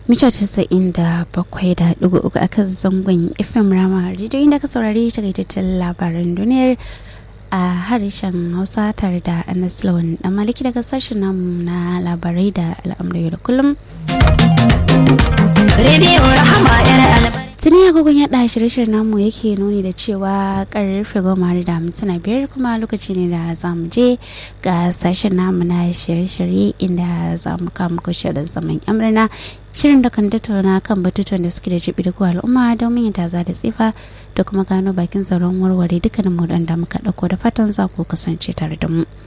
mita casa'in da bakwai da ɗigo uku akan zangon fm rama rediyo inda ka saurari takaitaccen labaran duniyar a harshen hausa tare da anas lawan dan maliki daga sashen namu na labarai da al'amuran da kullum rediyo rahama yar albar tuni agogon yaɗa shirye-shiryen namu yake nuni da cewa karfe goma da mintuna biyar kuma lokaci ne da za mu je ga sashen namu na shirye-shirye inda za mu kama muku shirin zaman amurna shirin da kan tattauna kan batutuwan da suke da jibi da kuwa al'umma domin yin taza da tsifa da kuma gano bakin tsaron warware dukkanin mu da muka ɗauko da fatan za ku kasance tare da mu.